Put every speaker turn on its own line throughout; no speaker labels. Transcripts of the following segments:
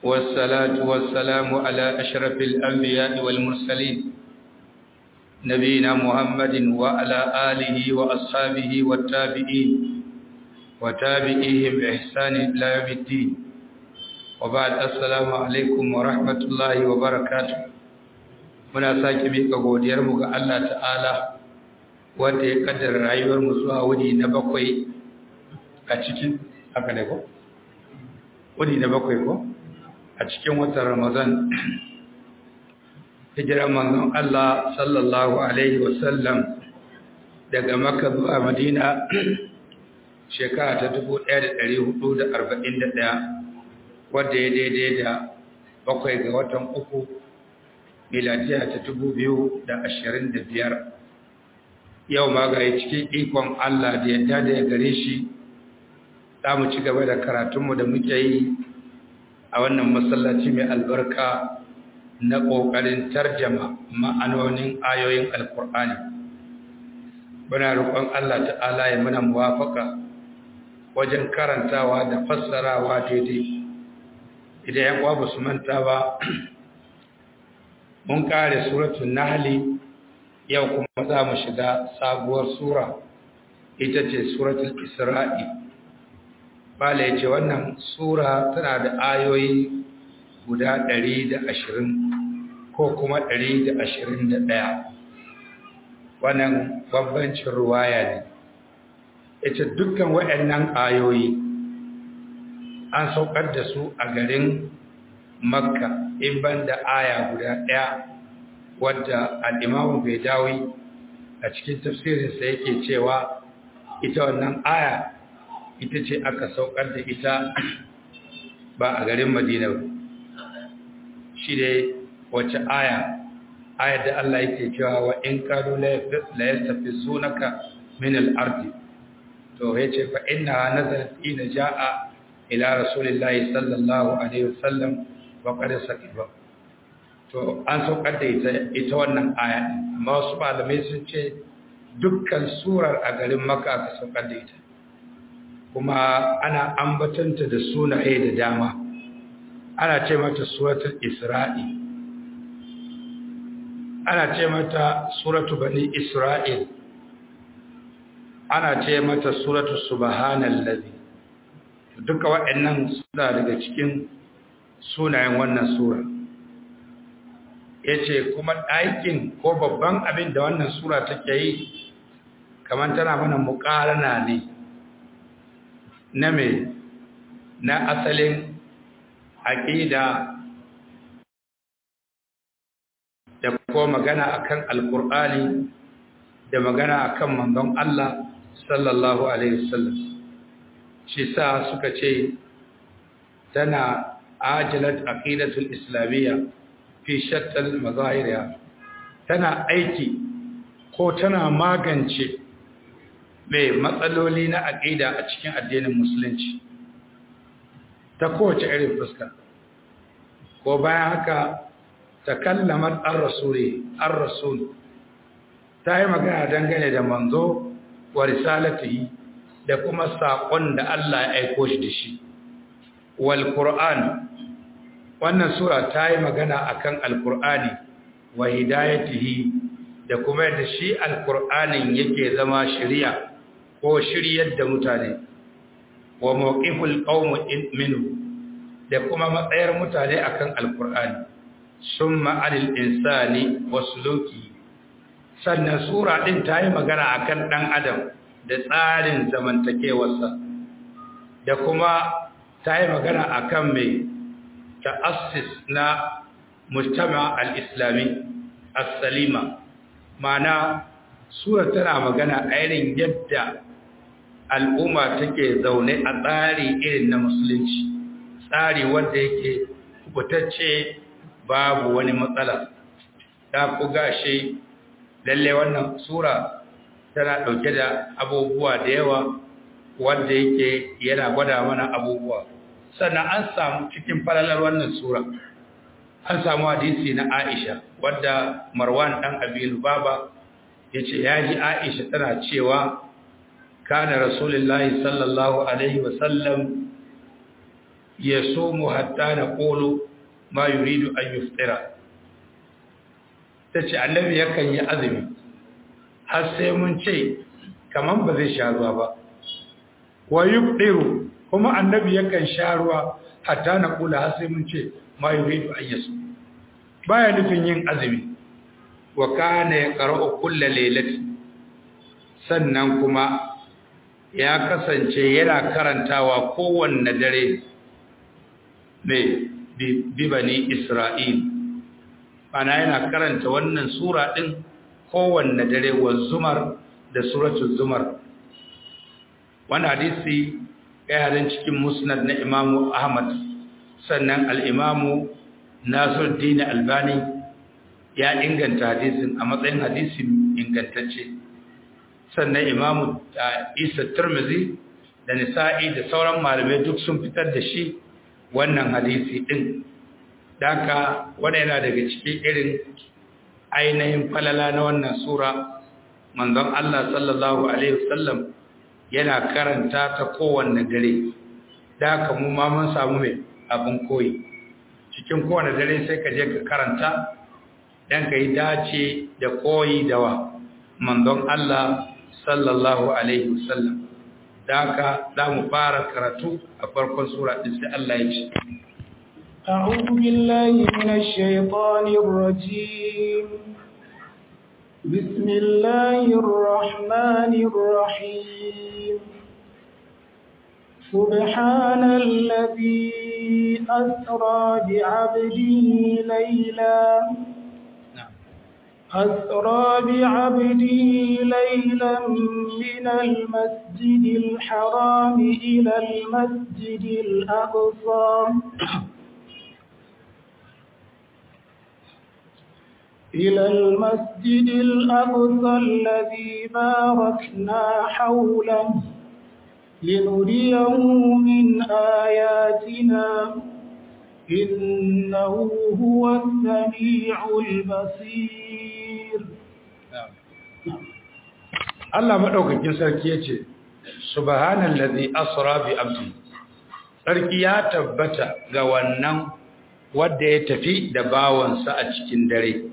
والصلاة والسلام على أشرف الأنبياء والمرسلين نبينا محمد وعلى آله وأصحابه والتابعين وتابعيهم بإحسان إلى يوم الدين وبعد السلام عليكم ورحمة الله وبركاته muna sake miƙa godiyarmu ga Allah ta'ala wanda ya kaddara rayuwarmu zuwa wuni na bakwai a cikin haka ne ko? wuni na bakwai ko? a cikin watan Ramadan hijiran manzon Allah sallallahu alaihi wasallam daga Makka zuwa Madina shekara ta 1441 wadda ya daidai da bakwai ga watan uku miladiya ta 2025 yau ma ga cikin ikon Allah da yadda da ya gare shi za mu ci gaba da karatunmu da muke yi a wannan masallaci mai albarka na ƙoƙarin tarjama ma'anonin ayoyin alkur'ani muna roƙon Allah ta'ala ya muna muwafaka wajen karantawa da fassarawa daidai idan yan uwa su manta ba mun kare suratul nahli yau kuma za mu shiga sabuwar sura ita ce suratul isra'i bala ya ce wannan sura tana da ayoyi guda 120 ko kuma 121 wannan bambancin ruwaya ne ita dukkan waɗannan ayoyi an saukar da su a garin makka in ban da aya guda ɗaya wadda al'imamu bai dawi a cikin tafsirinsa yake cewa ita wannan aya ita ce aka saukar da ita ba a garin madina ba shi dai wace aya ayar da Allah yake cewa wa in kanu la yastafizunaka min al-ardi to yace fa inna nazalat ina jaa ila rasulillahi sallallahu alaihi wasallam wa qad sakiba to an saukar da ita ita wannan aya amma wasu malamai sun ce dukkan surar a garin makka aka saukar da ita kuma ana ambatanta da sunaye da dama ana ce mata suratul isra'i ana ce mata suratu bani isra'il ana ce mata suratu subhanallazi duka waɗannan suna daga cikin sunayen wannan sura yace kuma ɗaikin ko babban abin da wannan sura take yi kamar tana mana muƙarana ne na me na asalin aƙida da kuma magana akan alkur'ani da magana akan manzon Allah sallallahu alaihi wasallam shi sa suka ce tana ajilat aqidatul islamiyya fi shattal mazahiriya tana aiki ko tana magance mai matsaloli na aqida a cikin addinin musulunci ta kowace irin fuska ko bayan haka takallamat ar-rasuli ar-rasul ta yi magana dangane da manzo wa risalatihi da kuma saƙon da Allah ya aiko shi da shi wal qur'an wannan sura ta yi magana akan al-qur'ani wa hidayatihi da kuma yadda shi al-qur'anin yake zama shari'a ko shiryar da mutane wa mawqiful qaum minhu da kuma matsayar mutane akan al-qur'ani summa alil insani wasluki sannan sura din ta yi magana akan dan adam da tsarin zamantakewarsa da kuma ta yi magana akan mai ta'assis na mujtama al-islami as-salima mana sura tana magana a irin yadda al'umma take zaune a tsari irin na musulunci tsari wanda yake kubutacce babu wani matsala ta ku gashi lalle wannan sura tana dauke da abubuwa da yawa wanda yake yana gwada mana abubuwa sannan an samu cikin falalar wannan sura an samu hadisi na Aisha wadda Marwan dan Abi Lubaba yace yaji Aisha tana cewa kana Rasulullahi sallallahu alaihi wasallam yasumu hatta naqulu ma yuridu an yuftira tace annabi yakan yi azumi har sai mun ce kaman ba zai sha ruwa ba wa yufdiru kuma annabi yakan sha ruwa hatta naqula har sai mun ce ma yuridu an yasu baya nufin yin azumi wa kana yaqra'u kulla laylati sannan kuma ya kasance yana karantawa kowanne dare mai bibani Isra'il ana yana karanta wannan sura ɗin kowanne dare wa zumar da suratul zumar wani hadisi yaran cikin musnad na imamu ahmad sannan al'imamu nasiruddin albani ya inganta hadisin a matsayin hadisi ingantacce sannan imamu isa turmizi da nisa'i da sauran malamai duk sun fitar da shi wannan hadisi din daga wanda yana daga cikin irin ainihin falala na wannan sura manzon Allah sallallahu alaihi wasallam yana karanta ta kowanne dare daga mu ma mun samu mai abin koyi cikin kowanne dare sai ka je ka karanta dan ka yi dace da koyi da wa manzon Allah sallallahu alaihi wasallam daga za mu fara karatu a farkon sura din sai Allah ya ce
أعوذ بالله من الشيطان الرجيم بسم الله الرحمن الرحيم سبحان الذي أسرى بعبده ليلا أسرى بعبده ليلا من المسجد الحرام إلى المسجد الأقصى إلى المسجد الأقصى الذي باركنا حوله لنريه من آياتنا إنه هو السميع البصير
Allah madaukakin sarki yace subhanallazi asra bi abdi sarki ya tabbata ga wannan wanda ya tafi da bawansa a cikin dare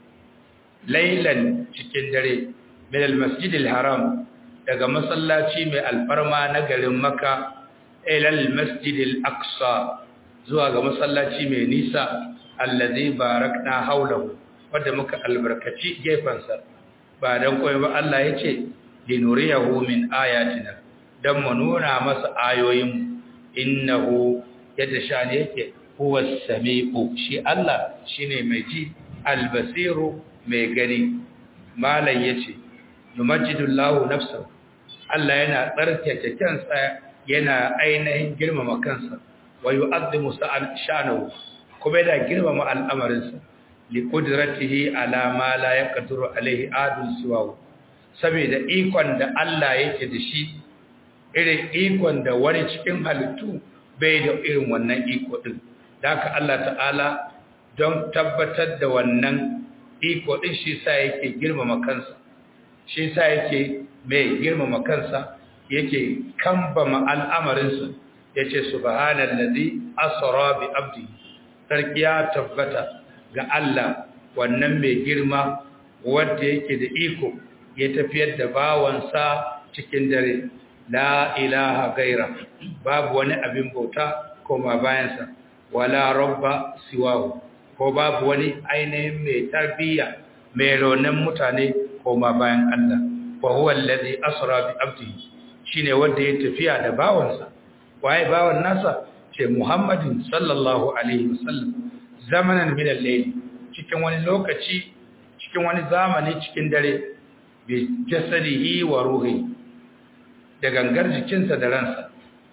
lailan cikin dare min almasjidil haram daga masallaci mai alfarma na garin makka ila almasjidil aqsa zuwa ga masallaci mai nisa allazi barakna haulahu wanda muka albarkaci gefansa ba dan koyi ba Allah yace linuriyahu min ayatina dan mu nuna masa ayoyin innahu yadda shani yake huwa samiu shi Allah shine mai ji albasiru mai gani malam yace yumajjidullahu nafsahu Allah yana tsarkake kansa yana ainihin girmama kansa wa yu'azzimu sha'nahu kuma yana girmama al'amarinsa li qudratihi ala ma la yaqdiru alaihi adun siwahu saboda ikon da Allah yake da shi irin ikon da wani cikin halittu bai da irin wannan iko din haka Allah ta'ala don tabbatar da wannan iko din shi sa yake girmama kansa shi sa yake mai girmama kansa yake kambama al'amarinsa yace subhanallazi asra bi abdi sarki ya tabbata ga Allah wannan mai girma wanda yake da iko ya tafiyar da bawansa cikin dare la ilaha gaira babu wani abin bauta koma bayansa wala rabba siwahu ko babu wani ainihin mai tarbiyya mai raunin mutane koma bayan Allah wa huwa allazi asra bi abdihi shine wanda ya tafiya da bawansa waye bawan nasa ce Muhammadin sallallahu alaihi wasallam zamanan min al-layl cikin wani lokaci cikin wani zamani cikin dare bi jasadihi wa ruhi da gangar jikinsa da ransa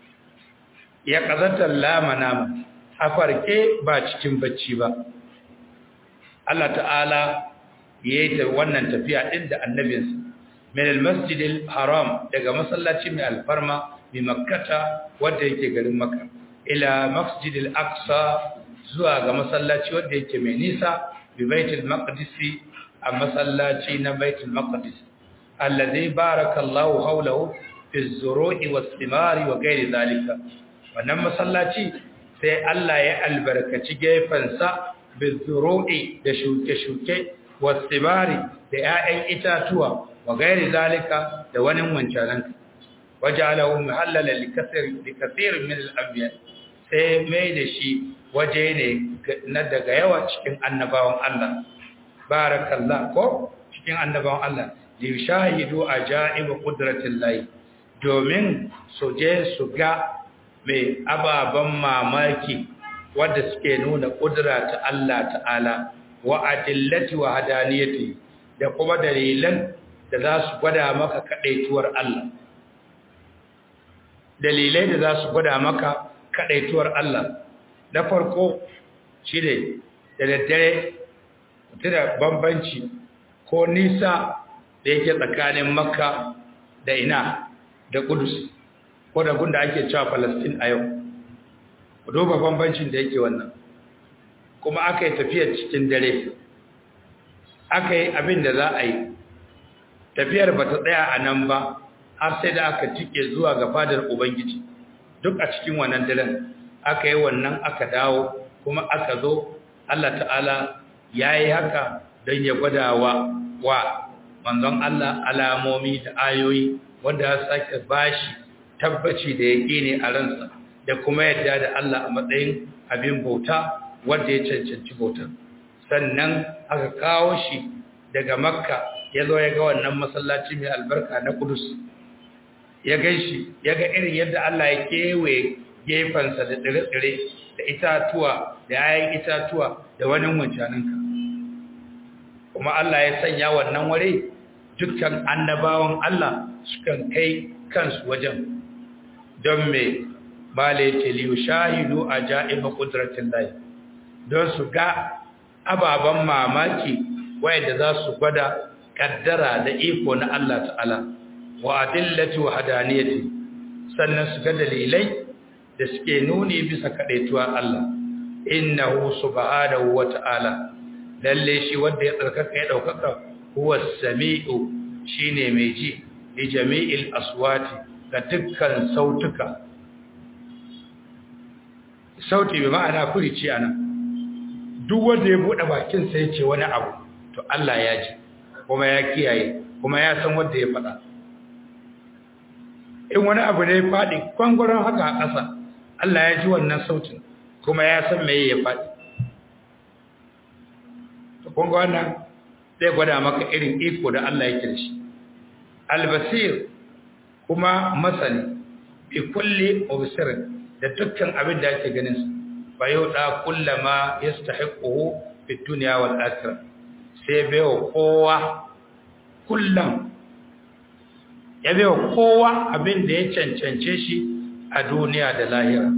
ya kazata lamana a farke ba cikin bacci ba Allah ta'ala yayi ta wannan tafiya din da annabinsa min al-masjid al-haram daga masallaci mai alfarma bi makkata wanda yake garin makka ila masjid al-aqsa zuwa ga masallaci wanda yake mai nisa bi baitul maqdis a masallaci na baitul maqdis alladhi barakallahu hawlahu fi az-zuru'i was-thimari wa ghairi zalika wannan masallaci sai Allah ya albarkaci gefensa bizuru'i da shuke-shuke wasibari da 'ya'yan itatuwa wa gairi zalika da wani wancanan wajalahu muhallala likasirin min al-anbiya sai mai da shi waje ne na daga yawa cikin annabawan Allah barakallah ko cikin annabawan Allah li shahidu ajaib qudratillahi domin su je su ga mai ababan mamaki wanda suke nuna kudura ta Allah ta'ala wa adillati wa hadaniyati da kuma dalilan da za su gwada maka kadaituwar Allah dalilai da za su gwada maka kadaituwar Allah na farko shi ne da daddare da bambanci ko nisa da yake tsakanin makka da ina da kudus ko da gunda ake cewa palestine a yau duba bambancin da yake wannan kuma aka yi tafiyar cikin dare aka yi abin da za a yi tafiyar ba ta tsaya a nan ba har sai da aka tike zuwa ga fadar ubangiji duk a cikin wannan daren aka yi wannan aka dawo kuma aka zo Allah ta'ala ya yi haka don ya gwada wa wa manzon Allah alamomi da ayoyi wanda ya sake bashi tabbaci da ya ne a ransa da kuma yadda da Allah a matsayin abin bauta wanda ya cancanci bautar sannan aka kawo shi daga makka ya zo ya ga wannan masallaci mai albarka na kudus ya gan shi ya ga irin yadda Allah ya kewaye gefensa da tsire-tsire da itatuwa da yayin itatuwa da wani wancaninka kuma Allah ya sanya wannan ware dukkan annabawan Allah sukan kai kansu wajen don me bale ce liyu shahidu a ja'iba ƙudratin lai don su ga ababen mamaki wayanda za su gwada ƙaddara da iko na Allah ta'ala wa adillati wa hadaniyati sannan su ga dalilai da suke nuni bisa kadaituwa Allah innahu subhanahu wa ta'ala lalle shi wanda ya tsarkaka ya daukaka huwa samiu shine mai ji li jami'il aswati ga dukkan sautuka sauti bi ma'ana kurici anan duk wanda ya bude bakin sa yace wani abu to Allah ya ji kuma ya kiyaye kuma ya san wanda ya faɗa in wani abu ne faɗi kwangwaron haka a ƙasa Allah ya ji wannan sautin kuma ya san meye ya faɗi to kun ga wannan zai gwada maka irin iko da Allah yake da shi albasir kuma masani bi kulli mubsir da dukkan abin da yake ganin sa fa yuda kullama yastahiquhu fi dunya wal akhirah sai bayo kowa kullum ya bayo kowa abin da ya cancance shi a duniya da lahira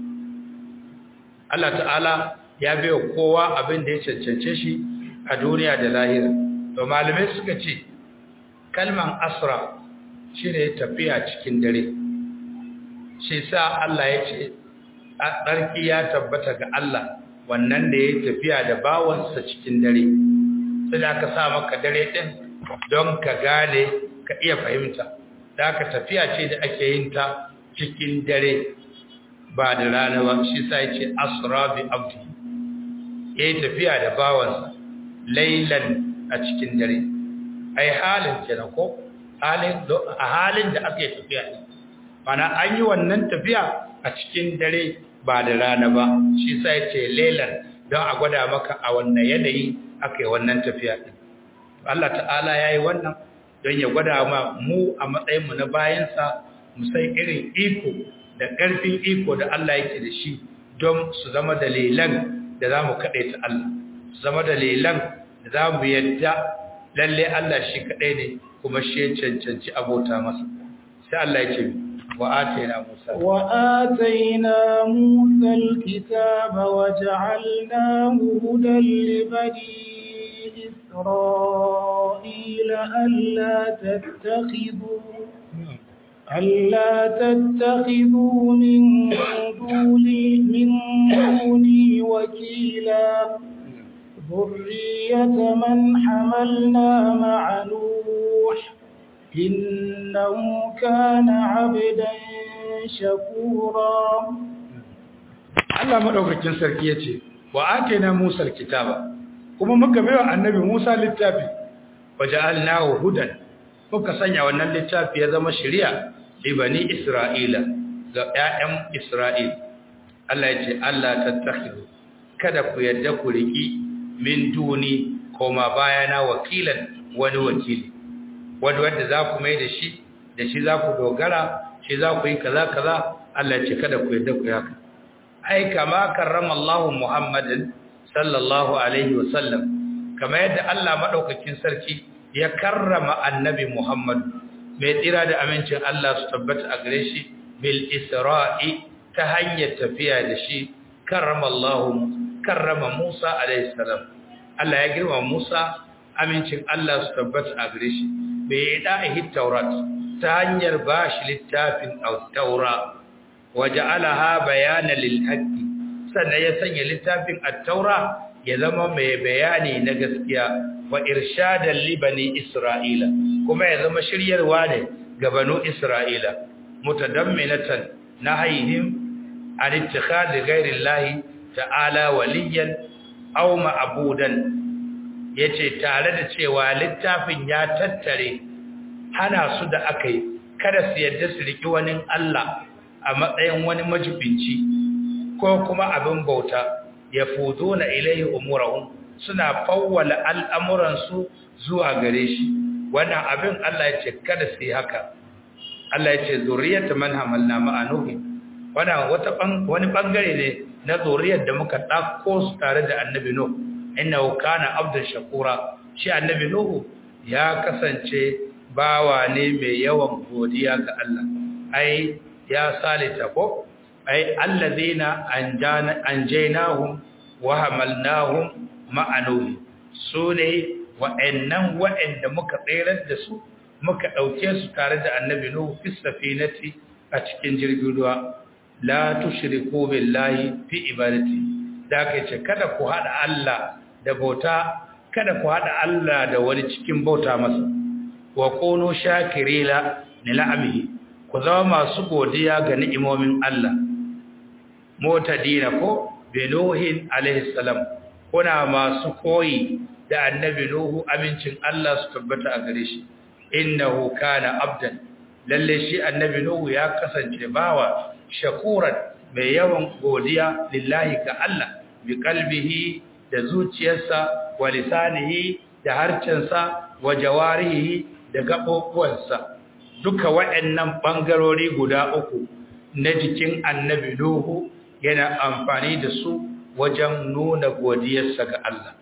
Allah ta'ala ya bayo kowa abin da ya cancance shi a duniya da lahira to malamai suka ce kalman asra shine tafiya cikin dare shi sa Allah ya ce tsarki ya tabbata ga Allah wannan da ya tafiya da bawansa cikin dare sai da aka sa maka dare din don ka gane ka iya fahimta da aka tafiya ce da ake yin ta cikin dare ba da rana ba shi sa ya ce asra bi abdi ya yi tafiya da bawansa lailan a cikin dare ai halin kenan ko halin a halin da aka yi tafiya ne mana an yi wannan tafiya a cikin dare ba da rana ba shi sa ya ce lailan don a gwada maka a wannan yanayi aka yi wannan tafiya ɗin Allah ta'ala ya yi wannan don ya gwada ma mu a matsayinmu na bayansa mu san irin iko da ƙarfin iko da Allah yake da shi don su zama dalilan da za mu kaɗai ta Allah su zama dalilan da za mu yadda lalle Allah shi kaɗai ne kuma shi ya cancanci abota masa sai Allah ya ce wa atayna Musa
wa atayna Musa al-kitaba wa ja'alnahu hudan li bani إسرائيل ألا تتخذوا ألا تتخذوا من دوني من دوني وكيلا ذرية من حملنا مع نوح إنه كان عبدا شكورا
Allah madaukakin sarki yace wa atina Musa alkitaba kuma muka baiwa annabi Musa littafi waja'alnahu hudan muka sanya wannan littafi ya zama shari'a li bani Isra'ila ga ƴaƴan Isra'il Allah yace Allah tattakhidu kada ku yadda ku riki min duni koma bayana wakilan wani wakili wanda wanda za ku mai da shi da shi za ku dogara shi za ku yi kaza kaza Allah ce kada ku yadda ku haka ai kama karrama Allah Muhammadin sallallahu alaihi wa sallam kama yadda Allah madaukakin sarki ya karrama annabi Muhammad mai tsira da amincin Allah su tabbata a gare shi bil isra'i ta hanyar tafiya da shi karrama Allah karrama Musa alaihi salam Allah ya girma Musa amincin Allah su tabbata a gare shi bai da'i taurat ta hanyar bashi littafin at-taura waja'alaha bayanan lil haqqi sannan ya sanya littafin at-taura ya zama mai bayani na gaskiya wa irshadan li bani isra'ila kuma ya zama shiryarwa ne ga banu isra'ila mutadamminatan nahayhim an ittikhadhi ghayri llahi ta'ala waliyan aw ma'budan yace tare da cewa littafin ya tattare hana su da akai kada su yadda su riki wani Allah a matsayin wani majibinci ko kuma abin bauta ya fudo na ilahi umurahum suna fawwala al'amuransu zuwa gare shi wannan abin Allah ya ce kada su yi haka Allah ya ce zuriyata man hamalna ma'anuhi wannan wata wani bangare ne na zuriyar da muka dauko su tare da annabi nuh innahu kana abdan shakura shi annabi nuh ya kasance bawa ne mai yawan godiya ga Allah ai ya salita ko ai allazina anjana anjaynahum wa hamalnahum ma'anuhi sune wa'annan wa'anda muka tsayar da su muka dauke su tare da annabi nuhu fi safinati a cikin jirgin ruwa la tushriku billahi fi ibadati da kai ce kada ku hada Allah da bauta kada ku hada Allah da wani cikin bauta masa wa kunu shakirila nilamihi ku zama masu godiya ga ni'imomin Allah motadina ko binuhin alaihi salam kuna masu koyi da annabi nuhu amincin Allah su tabbata a gare shi innahu kana abdan lalle shi annabi nuhu ya kasance bawa shakuran mai yawan godiya lillahi ga Allah bi kalbihi da zuciyarsa wa lisanihi da harcensa wa jawarihi da gaɓoɓuwansa duka waɗannan ɓangarori guda uku na jikin annabi Nuhu yana amfani da su wajen nuna godiyarsa ga Allah.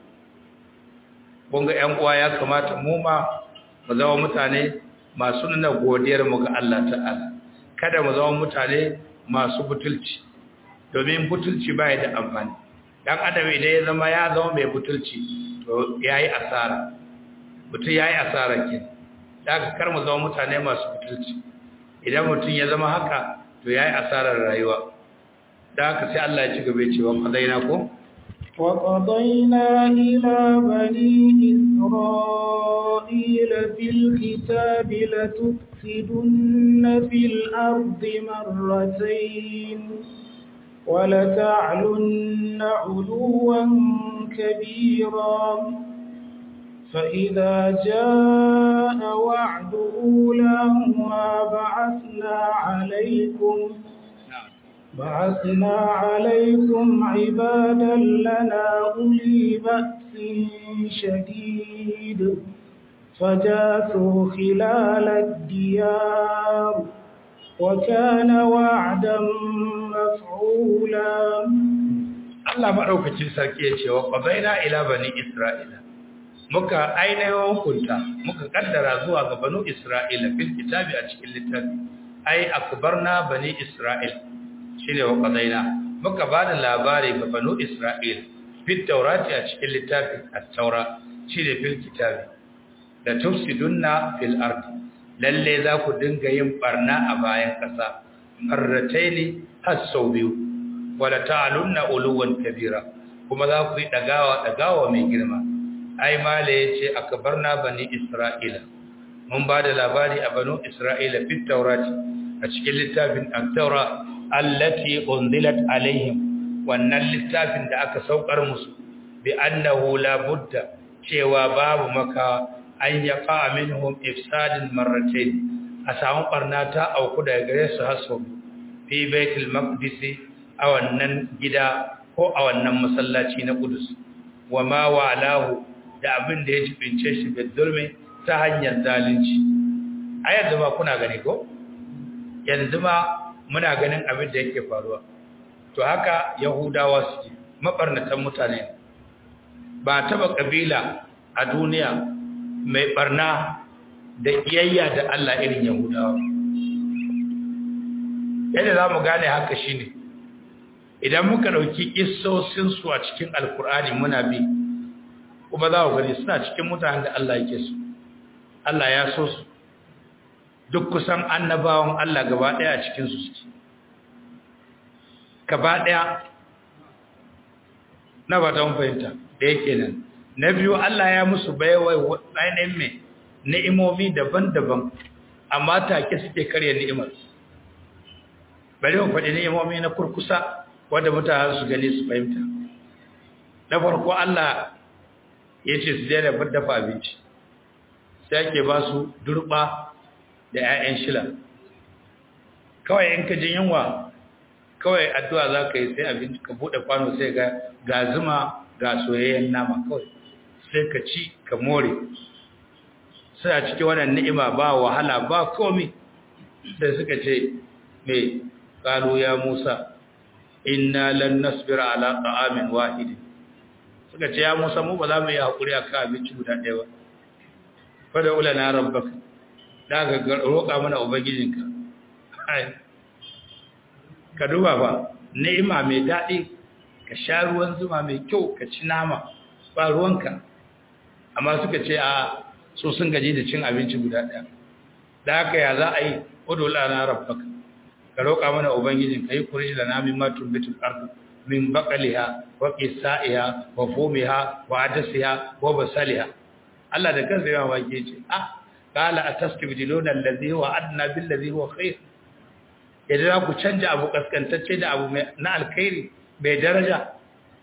Bunga ‘yan uwa ya kamata mu ma mu zama mutane masu nuna godiyarmu ga Allah ta'ala, kada mu zama mutane masu butulci, domin butulci ba da amfani. ɗan adam idan ya zama ya zama mai butulci, to ya yi asara, mutum ya yi asara kenan. da aka kar mu zama mutane masu butulci idan mutum ya zama haka to yayi asarar rayuwa da haka sai Allah ya ci gaba cewa qadaina ko
wa qadaina ila bani isra'ila fil kitabi la tufsiduna fil ardi marratayn wa la ta'lunna 'uluwan kabira فإذا جاء وعد أولاهما بعثنا عليكم بعثنا عليكم عبادا لنا أولي بأس شديد فجاثوا خلال الديار وكان وعدا مفعولا
الله مدوكacin sarki ya ce wa qadaina ila bani isra'ila muka ainihin hukunta muka kaddara zuwa ga banu Isra'ila fil kitabi a cikin littafi ai akbarna bani Isra'il shine wa qadaina muka bada labari ga banu Isra'il fil taurati a cikin littafi at-taura shine fil kitabi da tufsidunna fil ardi lalle za ku dinga yin barna a bayan kasa marrataini har sau biyu wala ta'alunna uluwan kabira kuma za ku yi dagawa dagawa mai girma ai mala yace akbarna bani isra'ila mun ba da labari a banu isra'ila fit taurati a cikin littafin at-taura allati unzilat alaihim wannan littafin da aka saukar musu bi annahu la budda cewa babu maka an yaqa minhum ifsadin marratayn a samu barna ta auku daga gare su haso fi baitul maqdis a wannan gida ko a wannan masallaci na Qudus wa ma wa'alahu da abin da ya jibince shi bidulmi ta hanyar zalunci a yanzu ma kuna gani ko yanzu ma muna ganin abin da yake faruwa to haka yahudawa suke mabarnatan mutane ba taba kabila a duniya mai barna da iyayya da Allah irin yahudawa yadda za mu gane haka shine idan muka ɗauki su a cikin alkur'ani muna bi kuma za ku gani suna cikin mutanen da Allah yake su Allah ya so su duk kusan annabawan Allah gaba ɗaya a cikinsu suke gaba ɗaya na ba ta fahimta da yake nan na biyu Allah ya musu baiwai ainihin mai ni'imomi daban-daban amma take suke karya ni'imar bari mu faɗi ni'imomi na kurkusa wanda mutane su gani su fahimta na farko Allah ya ce su daina dafa abinci sai ake ba su durba da 'ya'yan shila kawai in ka jin yunwa kawai addu'a za ka yi sai abinci ka buɗe kwano sai ga ga zuma ga soyayyen nama kawai sai ka ci ka more sai a cikin wannan ni'ima ba wahala ba komi sai suka ce mai ƙalu ya musa inna lan nasbira ala ta'amin wahidin suka ce ya musa mu ba za mu yi haƙuri a kan abinci guda ɗaya ba fada ula na rabbaka da ka roƙa mana ubangijinka ka duba ba ni'ima mai daɗi ka sha ruwan zuma mai kyau ka ci nama ba ruwanka amma suka ce a so sun gaji da cin abinci guda ɗaya da haka ya za a yi udu ula na rabbaka ka roƙa mana ubangijinka yi kuri da namin matun bitul ardu min baqaliha wa qisaiha wa fumiha wa adasiha wa basaliha Allah da kansa ya wake ce ah qala atastabdiluna allazi huwa adna bil ladhi huwa khair idan ku canja abu kaskantacce da abu na alkhairi bai daraja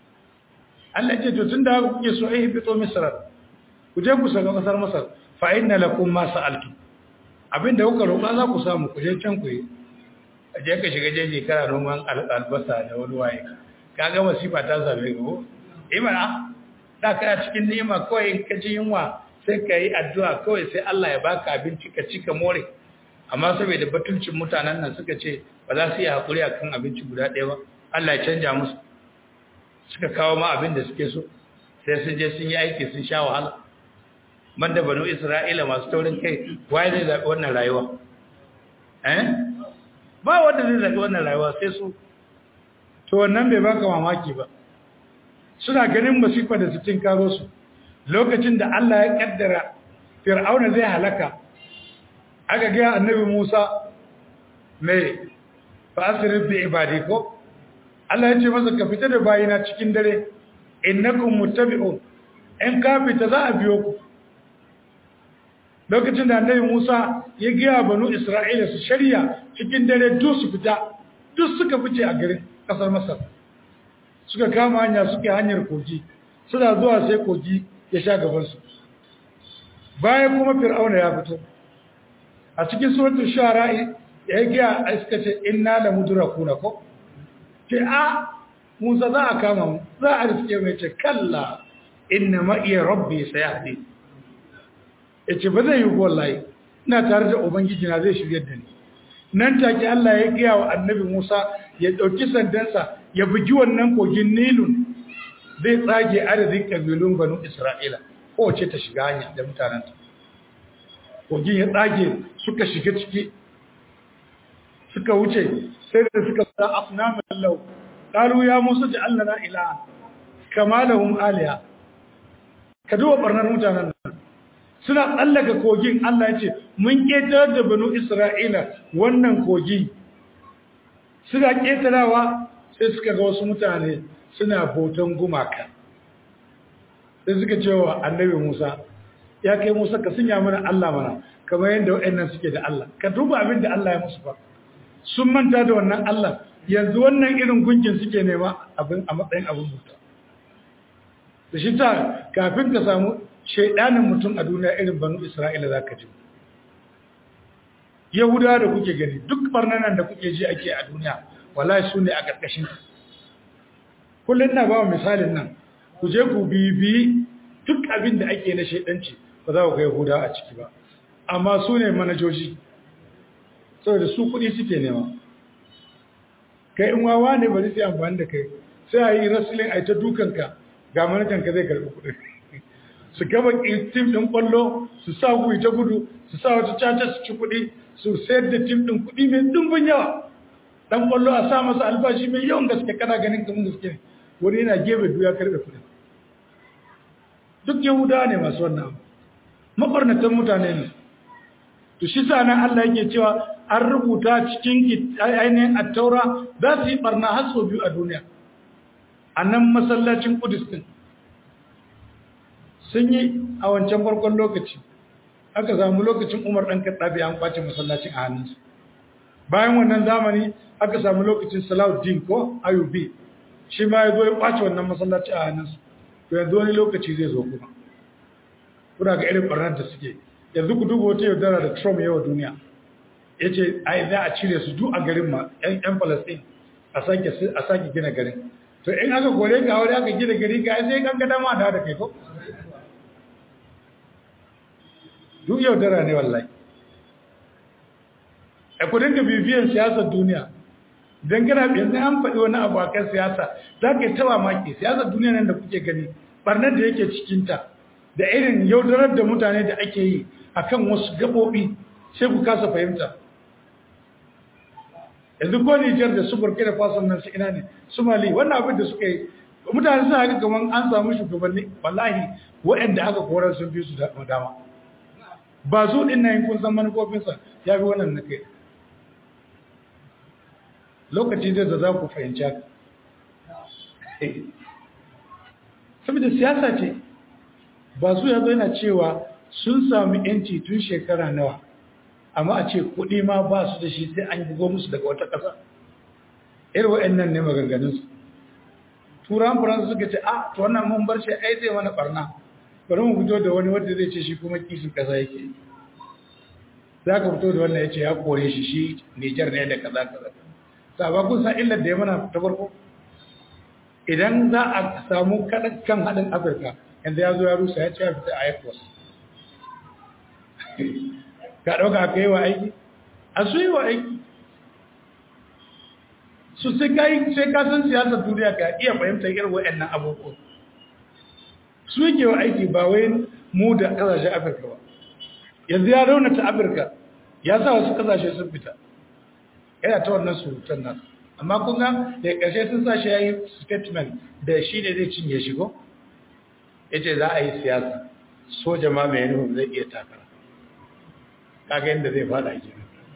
Allah ce to tunda haka kuke so ai fito misra ku je ku saka kasar masar fa inna lakum ma sa'altum abinda kuka roƙa za ku samu ku je can ku yi je ka shiga jeji kana noman albasa da wani waye kaga wasifa ta same ka ko imana da kana cikin ni'ima kawai ka ji yunwa sai ka yi addu'a kawai sai Allah ya baka abinci ka ci ka more amma saboda batulcin mutanen nan suka ce ba za su yi hakuri akan abinci guda ɗaya ba Allah ya canja musu suka kawo ma abin da suke so sai sun je sun yi aiki sun sha wahala banda banu Isra'ila masu taurin kai waye zai zaɓi wannan rayuwa eh ba wanda zai zaɓi wannan rayuwa sai su to wannan bai baka mamaki ba suna ganin masifa da su karo su lokacin da Allah ya kaddara fir'auna zai halaka aka ga annabi Musa mai fasirin bi ibadi ko Allah ya ce masa ka fita da bayina cikin dare innakum muttabi'un in ka fita za a biyo ku lokacin da annabi Musa ya gaya banu Isra'ila su shari'a cikin dare duk su fita duk suka fice a garin kasar Masar suka kama hanya suka hanyar kogi suna zuwa sai kogi ya sha gaban su bayan kuma Fir'auna ya fito a cikin suratul shu'ara ya gaya a suka ce inna la mudrakuna ko ce a Musa za a kama mu za a riske mai ce kalla inna ma iya rabbi sayahdi ya ce ba zai yi wallahi ina tare da ubangiji na zai shirya da ni nan take Allah ya gaya wa annabi Musa ya ɗauki sandansa ya bugi wannan kogin Nilun zai tsage adadin kabilun banu Isra'ila kowace ta shiga hanya da mutanenta kogin ya tsage suka shiga ciki suka wuce sai da suka sa afnamin lau qalu ya Musa ja'al lana ilaha kama lahum aliya ka duba barnar mutanen nan suna tsallaka kogin Allah ya ce mun ƙetar da banu Isra'ila wannan kogi suna ƙetarawa sai suka ga wasu mutane suna bautan gumaka sai suka ce wa annabi Musa ya kai Musa ka sunya mana Allah mana kamar yadda waɗannan suke da Allah ka duba abin da Allah ya musu fa
sun manta da wannan Allah yanzu wannan irin gunkin suke nema abin a matsayin abin mutu da shi ta kafin ka samu shaidanin mutum a duniya irin banu isra'ila za ka ji yahudawa da kuke gani duk barnanan da kuke ji ake a duniya wallahi su ne a ƙarƙashin kullum na ba wa misalin nan ku je ku bibi duk abin da ake na shaidanci ba za ku ga yahudawa a ciki ba amma su ne manajoji saboda su kuɗi suke nema kai in wawa ne bari sai amfani da kai sai a yi wrestling a yi ta dukanka ga manajanka zai karɓi kuɗi su gaba tim ɗin ƙwallo su sa ku ta gudu su sa wata caca su ci kuɗi su sayar da tim ɗin kuɗi mai ɗumbin yawa ɗan ƙwallo a sa masa albashi mai yawan gaske kana ganin kamar gaske ne wani yana gefe duya karɓe kuɗi duk yahudawa ne masu wannan abu maɓarnatan mutane ne to shi sa nan Allah yake cewa an rubuta cikin ainihin attaura za su yi barna har sau biyu a duniya a nan masallacin kudus din sun yi a wancan farkon lokaci aka samu lokacin umar ɗan kaɗaɓe an kwace masallacin a hannunsu bayan wannan zamani aka samu lokacin salahuddin ko ayubi shi ma ya zo ya kwace wannan masallaci a hannunsu to yanzu wani lokaci zai zo kuma kuna ga irin barnar da suke yanzu ku duba wata yaudara da trump yawa duniya ya ce ai za a cire su duk a garin ma yan palestine a sake gina garin to in aka kore ka wani aka gina gari ka sai kan gada ma da kai ko duk yaudara ne wallahi a kudin da bibiyan siyasar duniya don gana yanzu an faɗi wani abu a kan siyasa za ka yi tawa maki siyasar duniya nan da kuke gani barnar da yake cikinta da irin yaudarar da mutane da ake yi akan wasu gaɓoɓi sai ku kasa fahimta yanzu ko Nijar da su Burkina Faso nan su ina ne su Mali wannan abin da suka yi mutane suna haka kamar an samu shugabanni wallahi waɗanda aka korar sun fi su da dama ba su din nan kun san manufofinsa ya fi wannan na kai lokaci zai da za ku fahimci haka saboda siyasa ce ba su ya zo yana cewa sun sami yanci tun shekara nawa amma a ce kuɗi ma ba su da shi sai an bugo musu daga wata ƙasa irin wa'annan ne maganganunsu turan faransa suka ce a to wannan mun bar shi ai zai mana barna bari mu fito da wani wanda zai ce shi kuma kishin ƙasa yake za ka fito da wannan ya ce ya kore shi shi nijar ne da kaza kaza saba kun san illar da ya mana ta farko idan za a samu kan haɗin afirka yanzu ya zo ya rusa ya ce ya fita a ecos ka ɗauka aka yi wa aiki a su yi wa aiki su sai ka san siyasar duniya ka iya fahimtar irin waɗannan abubuwan su yake wa aiki ba wai mu da ƙasashen afirka ba yanzu ya raunata afirka ya sa wasu ƙasashe sun fita yana ta wannan surutan nan amma kun ga da ƙarshe sun sa shi ya yi statement da shi ne zai cinye shigo ya ce za a yi siyasa soja ma mai nufin zai iya takara kaga yadda zai fada ke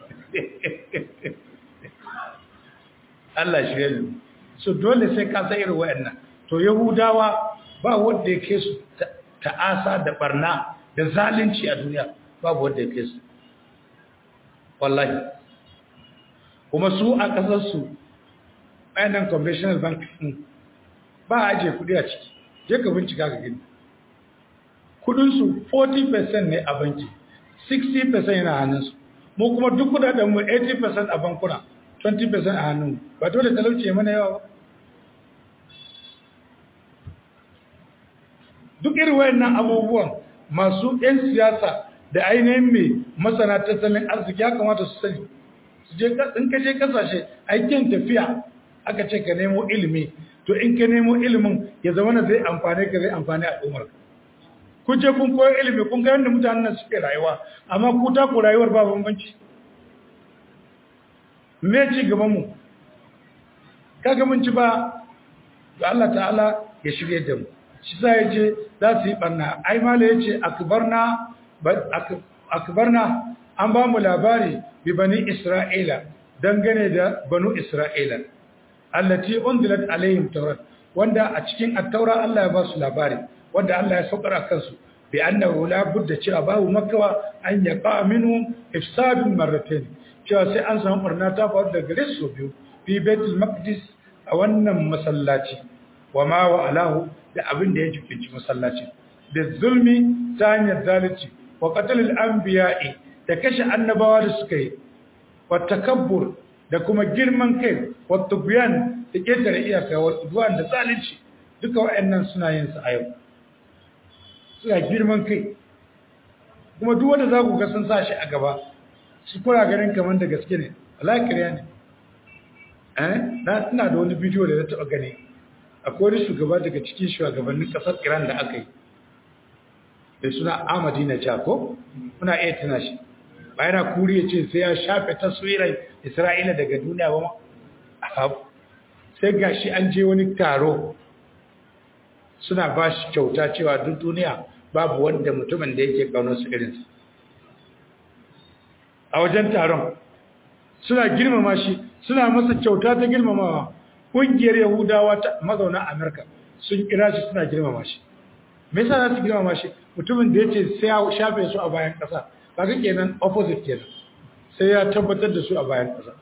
Allah shi yanzu so dole sai ka sa irin wayannan to yahudawa ba wanda ya ke su ta'asa da barna da zalunci a duniya babu wanda ya ke su wallahi kuma su a kasarsu ainihin conventional bank ba a ajiye kudi a ciki je ka bincika ka gani kudinsu 40% ne a banki 60% yana hannunsu mu kuma duk kudaden mu 80% a bankuna 20% a hannun ba dole talauci mana yawa ba duk irin wayannan abubuwan masu 'yan siyasa da ainihin mai masana tattalin arziki ya kamata su sani su je in ka je kasashe aikin tafiya aka ce ka nemo ilimi to in ka nemo ilimin ya zama na zai amfane ka zai amfani al'ummar kun je kun koyi ilimi kun ga yadda mutanen nan suke rayuwa amma ku ta ku rayuwar ba bambanci me ci gaban mu kaga mun ci ba ga Allah ta'ala ya shirye da mu shi sa yace za su yi barna ai mala yace akbarna akbarna an ba mu labari bi bani isra'ila dangane da banu isra'ila allati unzilat alaihim tawrat wanda a cikin at-taura Allah ya ba su labari wanda Allah ya saukar akan su bi annahu la budda cewa babu makawa an yaqa minhum ifsadun marratayn cewa sai an samu barna ta faru da gare su biyu fi baitul maqdis a wannan masallaci wa ma wa alahu da abin da ya jikinci masallaci da zulmi ta hanyar zalunci wa qatlil anbiya'i da kashe annabawa da suka yi wa takabbur da kuma girman kai wa tubyan da ketare iyaka wa udwan da zalunci duka waɗannan suna yin su a yau suna girman kai kuma duk wanda za ku ga sun sa shi a gaba shi kuna ganin kamar da gaske ne wallahi kariya ne eh na ina da wani bidiyo da na taɓa gani akwai wani shugaba daga cikin shugabannin ƙasar Iran da aka yi da suna Ahmadina Jako muna iya tuna shi bayan kuri ya ce sai ya shafe taswirar Isra'ila daga duniya ba ma sai gashi an je wani taro suna ba shi kyauta cewa duk duniya babu wanda mutumin da yake kaunar su irinsa a wajen taron suna girmama shi suna masa kyauta ta girmamawa ƙungiyar yahudawa ta mazauna amurka sun kira shi suna girmama shi me yasa za su girmama shi mutumin da ya ce sai ya shafe su a bayan ƙasa ba ga kenan opposite kenan sai ya tabbatar da su a bayan ƙasa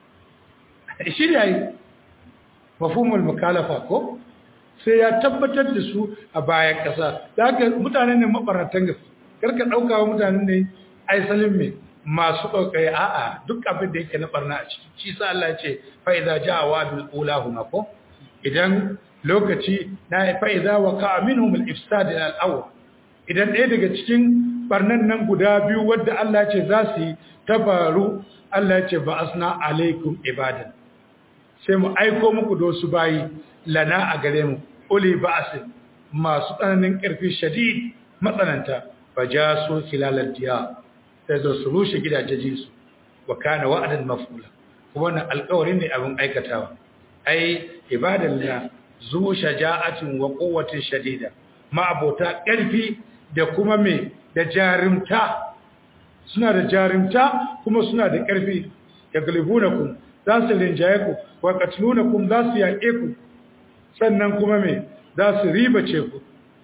shi ne yi mafhumul mukalafa ko sai ya tabbatar da su a bayan ƙasa da haka mutane ne mabaratan gaske karka ɗauka wa mutane ne aisalin mai masu ƙauƙai a'a duk abin da yake na barna a ciki shi sa Allah ce fa'iza ja wa bil ulahuma ko idan lokaci na fa'iza wa ka minhum al ifsad al awwal idan ɗaya daga cikin barnan nan guda biyu wadda Allah ce za su yi tabaru Allah ce ba asna alaikum ibadan sai mu aiko muku da wasu bayi lana a gare mu uli ba'asin masu tsananin ƙarfi shadid matsananta ba ja su kilalar diya sai zo su rushe gidajen su wa kana wa'adan mafula kuma wannan alƙawari ne abin aikatawa ai ibadan la zu shaja'atin wa quwwatin shadida ma abota ƙarfi da kuma me da jarumta suna da jarumta kuma suna da ƙarfi yaglibunakum za su rinjaye ku wa qatlunakum za su yaƙe ku sannan kuma me za su ribace ku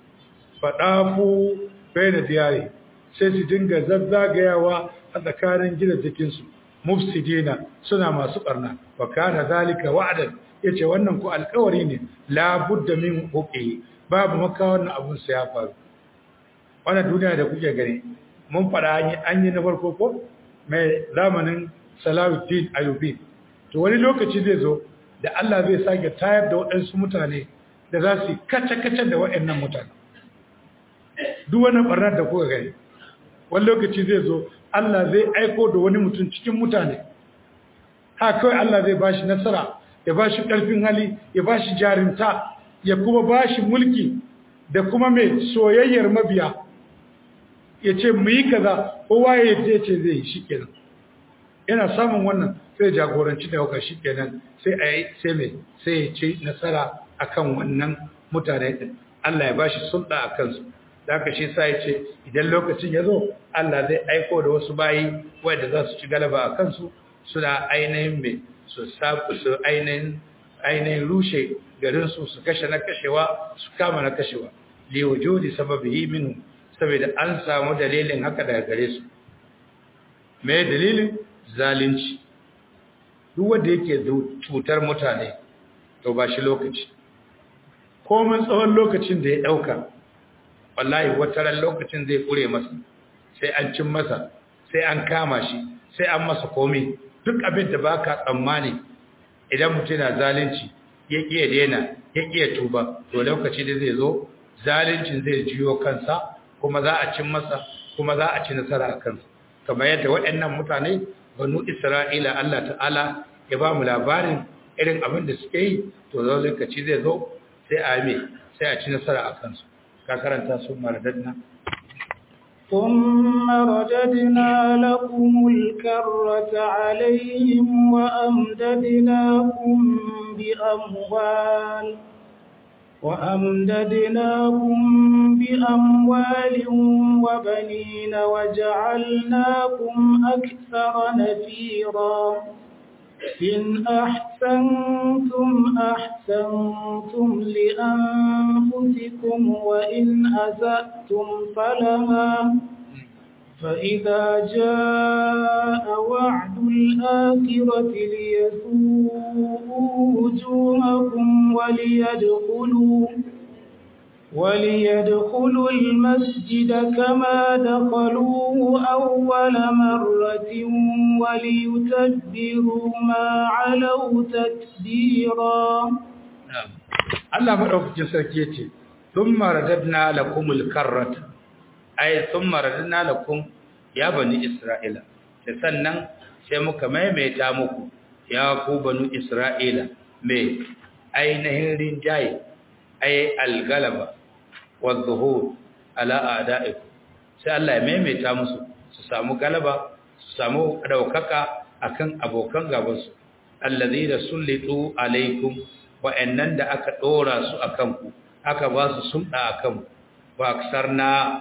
faɗafu bai da diyari sai su dinga zazzagayawa a tsakanin gidajensu mufsidina suna masu ɓarna wa kana zalika wa'adan yace wannan ku alƙawari ne la budda min huqihi babu maka wannan abun sai ya faru wannan duniya da kuke gani mun faɗa an yi na farko ko mai zamanin Salahuddin Ayyubi to wani lokaci zai zo da Allah zai sake tayar da waɗansu mutane da za su kace-kace da waɗannan mutane duk wani ɓarnar da kuka gani wani lokaci zai zo Allah zai aiko da wani mutum cikin mutane ha kawai Allah zai ba shi nasara ya ba shi ƙarfin hali ya ba shi jarinta ya kuma ba shi mulki da kuma mai soyayyar mabiya ya ce mu yi kaza kowa ya ce zai yi shi kenan yana samun wannan sai jagoranci da hauka shi kenan sai a yi sai mai sai ya ci nasara akan wannan mutane din Allah ya bashi sulɗa a kansu da haka shi sa ya ce idan lokacin ya zo Allah zai aiko da wasu bayi wanda za su ci galaba a kansu suna ainihin mai su sabu su ainihin ainihin rushe garinsu su kashe na kashewa su kama na kashewa li wujudi sababihi minhu saboda an samu dalilin haka daga gare su me dalilin zalunci duk wanda yake cutar mutane to ba shi lokaci komin tsawon lokacin da ya dauka wallahi wataran lokacin zai kure masa sai an cin masa sai an kama shi sai an masa komai duk abin da baka tsammani idan mutum na zalunci ya kiya daina ya kiya tuba to lokaci da zai zo zaluncin zai jiyo kansa kuma za a cin masa kuma za a ci nasara a kansa kamar yadda waɗannan mutane banu isra'ila Allah ta'ala ya ba mu labarin irin abin da suke yi to zo lokaci zai zo sai a yi sai a ci nasara a kansu ka karanta su maradadna
ثم رددنا لكم الكرة عليهم وأمددناكم بأموال وأمددناكم بأموال وبنين وجعلناكم أكثر نفيرا إن أحسنتم أحسنتم لأنفسكم وإن أسأتم فلها فإذا جاء وعد الآخرة ليسوءوا وجوهكم وليدخلوا وليدخلوا المسجد كما دخلوه أول مرة وليتبروا ما علوا تتبيرا
Allah maɗaukacin sarki ya ce, Sun maradadna lakumul karrata, ai, sun maradadna lakum ya bani Isra'ila, da sannan sai muka maimaita muku ya ku banu Isra'ila mai ainihin rinjaye, ai, algalaba, wadda ala ada'iku, sai Allah ya maimaita musu su samu galaba, su samu ɗaukaka akan abokan gabansu, allazi da sullitu alaikum wa'annan da aka ɗora su a kanku aka ba su sumɗa a kanku ba aksar na